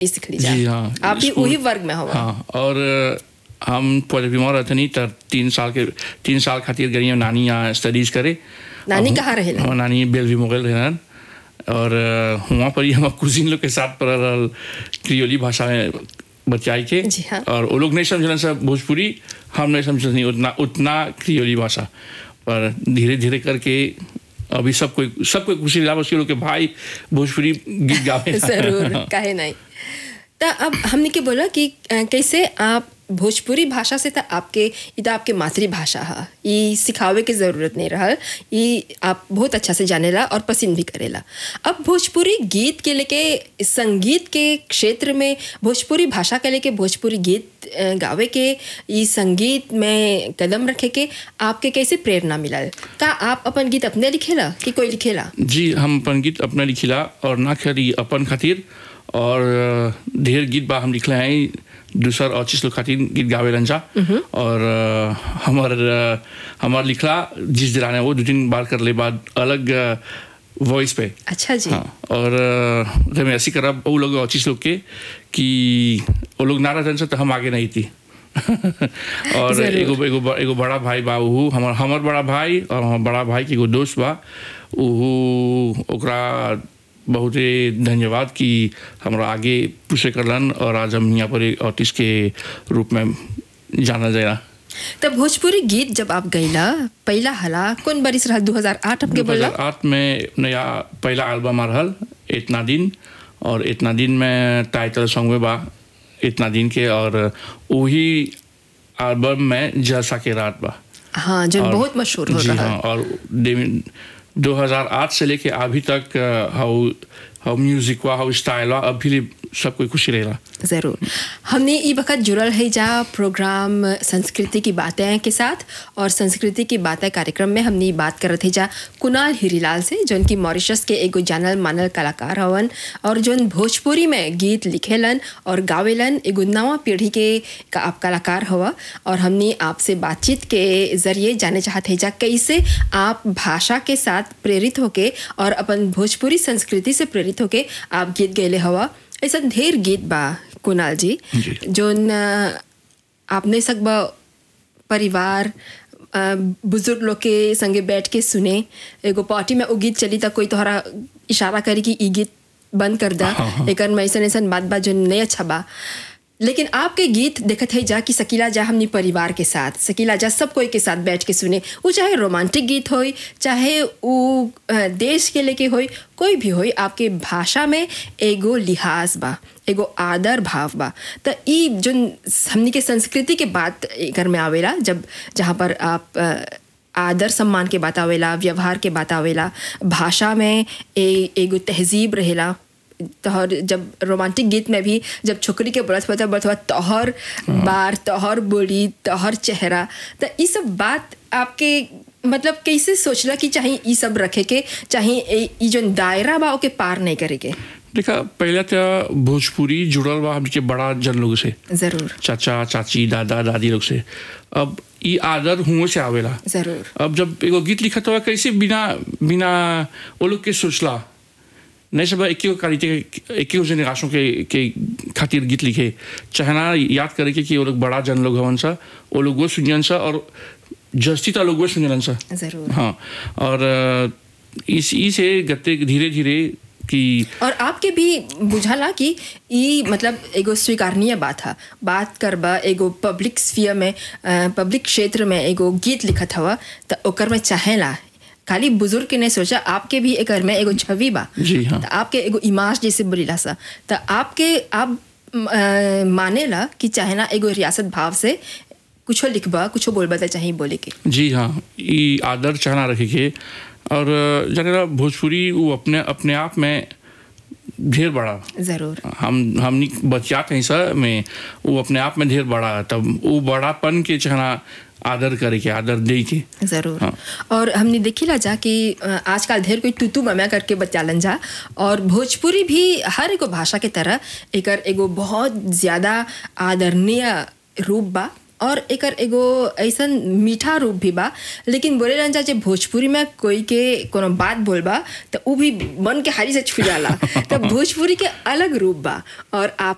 सीख लीजिए जी हाँ आप भी स्कूल- वही वर्ग में हो हाँ और अ, हम पहले बीमार रहते नहीं तर तीन साल के तीन साल खातिर गई हम नानी यहाँ स्टडीज करे नानी हम- कहाँ रहेला? हमार नानी बेलवी मोगल रहन और अ, वहाँ पर ही हम कुजिन लोग के साथ पढ़ रहल क्रियोली भाषा में बचाई के जी हाँ। और वो लोग नहीं समझलन सब भोजपुरी हम नहीं समझल नहीं उतना उतना क्रियोली भाषा पर धीरे धीरे करके अभी सब कोई सब कोई खुशी मिला बस ये लोग के भाई भोजपुरी गीत गावे जरूर काहे नहीं तो अब हमने के बोला कि अ, कैसे आप भोजपुरी भाषा से तो आपके ये तो आपके मातृभाषा है ये सिखावे के ज़रूरत नहीं रहल ये आप बहुत अच्छा से जानेला और पसंद भी करेला अब भोजपुरी गीत के लेके संगीत के क्षेत्र में भोजपुरी भाषा के लेके भोजपुरी गीत अ, गावे के ये संगीत में कदम रखे के आपके कैसे प्रेरणा मिलल का आप अपन गीत अपने लिखेला कि कोई लिखेला जी हम अपन गीत अपना लिखिला और ना खाली अपन खातिर और अ, ढेर गीत बा हम लिखले हैं दूसर और चीज लोग खातिर गीत गावे जा और अ, हमार अ, हमार लिखला जिस दिलाने वो दो तीन बार कर ले बाद अलग वॉइस पे अच्छा जी हाँ और अ, जब मैं ऐसी करब वो लोग और चीज लोग के कि वो लोग ना रहते तो हम आगे नहीं थी और जरूर। एगो एगो ब- एगो बड़ा भाई बा उहू हमर हमर बड़ा भाई और हमर बड़ा भाई के एगो दोस्त बा उहू ओकरा बहुते धन्यवाद कि हमरा आगे पूछे करलन और आज हम यहाँ पर एक आर्टिस्ट के रूप में जाना जाएगा तब भोजपुरी गीत जब आप गईला पहला हला कौन बरिस रहा 2008 आपके बोला 2008 में नया पहला एल्बम आ रहल इतना दिन और इतना दिन में टाइटल सॉन्ग में बा इतना दिन के और वही एल्बम में जलसा के रात बा हाँ जो और- बहुत मशहूर हो जी रहा हाँ और दे- 2008 से लेके अभी तक अ, हाउ हाउ म्यूजिक हुआ हाउ स्टाइल हुआ अभी ले सब कोई खुशी रहेला ज़रूर हमने ये वक्त जुड़ल है जा प्रोग्राम संस्कृति की बातें के साथ और संस्कृति की बातें कार्यक्रम में हमने ये बात करत है जा कुणाल हीरीलाल से जो उनकी मॉरिशस के एगो जानल मानल कलाकार हवन और जो भोजपुरी में गीत लिखेलन और गावेलन एगो नवा पीढ़ी के का आप कलाकार हवा और हमने आपसे बातचीत के ज़रिए जाने चाहते हैं जा कैसे आप भाषा के साथ प्रेरित होके और अपन भोजपुरी संस्कृति से प्रेरित होके आप गीत गैले हवा ऐसा ढेर गीत बा कुणाल जी जी। जोन अ, आपने सकबा परिवार अ, बुजुर्ग लोग के संगे बैठ के सुने एगो पार्टी में वो गीत चली त कोई तोहरा इशारा करी कि ई गीत बंद कर दा हाँ, हाँ। एकर में ऐसन ऐसन बात बा जो नहीं अच्छा बा लेकिन आपके गीत देखत है जा कि सकीला जा हमनी परिवार के साथ सकीला जा सब कोई के साथ बैठ के सुने वो चाहे रोमांटिक गीत होई चाहे वो अ, देश के लेके होई कोई भी होई आपके भाषा में एगो लिहाज बा एगो आदर भाव बा त ई जो हमनी के संस्कृति के बात एकर में आवेला जब जहाँ पर आप अ, आदर सम्मान के बात आवेला व्यवहार के बात आवेला भाषा में ए एगो तहजीब रहेला तोहर जब रोमांटिक गीत में भी जब छोकरी के बरस होता बरस तोहर बार तोहर बोली तोहर चेहरा तो ये सब बात आपके मतलब कैसे सोचला कि चाहे ये सब रखे के चाहे ए- ई जो दायरा बा ओके पार नहीं करे के देखा पहले तो भोजपुरी जुड़ल बा हमके बड़ा जन लोग से जरूर चाचा चाची दादा दादी लोग से अब ई आदर हुओं से आवेला जरूर अब जब एगो गीत लिखत हुआ कैसे बिना बिना वो लोग के सोचला नहीं सब एक ही क्वालिटी के एक ही जेनरेशन के के खातिर गीत लिखे चाहना याद करे के कि वो लोग बड़ा जन लोग हवन सा वो लोग वो सुनियन सा और जस्ती ता लोग वो सुनियन सा जरूर हाँ और अ, इस ई से गते धीरे धीरे कि और आपके भी बुझाला कि ई मतलब एगो स्वीकारनीय बात है बात करबा एगो पब्लिक स्फीयर में पब्लिक क्षेत्र में एगो गीत लिखत हवा तो ओकर में चाहेला खाली बुजुर्ग के नहीं सोचा आपके भी एकर में एगो छवि बा जी हाँ। तो आपके एगो इमाज जैसे बोलीला सा तो आपके आप म, अ, मानेला कि चाहेना एगो रियासत भाव से कुछो लिखबा कुछो बोलबा तो चाहिए बोले के जी हाँ ई आदर चाहना रखे के और अ, जाने भोजपुरी वो अपने अपने आप में ढेर बड़ा जरूर हम हमनी बचियात हैं सर में वो अपने आप में ढेर बड़ा है तब वो बड़ापन के चाहना आदर करे के आदर दे के जरूर हाँ। और हमने देखिला जा कि अ, आजकल ढेर कोई तुतु मम्या करके बचालन जा और भोजपुरी भी हर एगो भाषा के तरह एकर एगो बहुत ज़्यादा आदरणीय रूप बा और एकर एगो ऐसन मीठा रूप भी बा लेकिन बोले रहन जा जे भोजपुरी में कोई के कोनो बात बोलबा तो उ भी मन के हारी से छू जाला तो भोजपुरी के अलग रूप बा और आप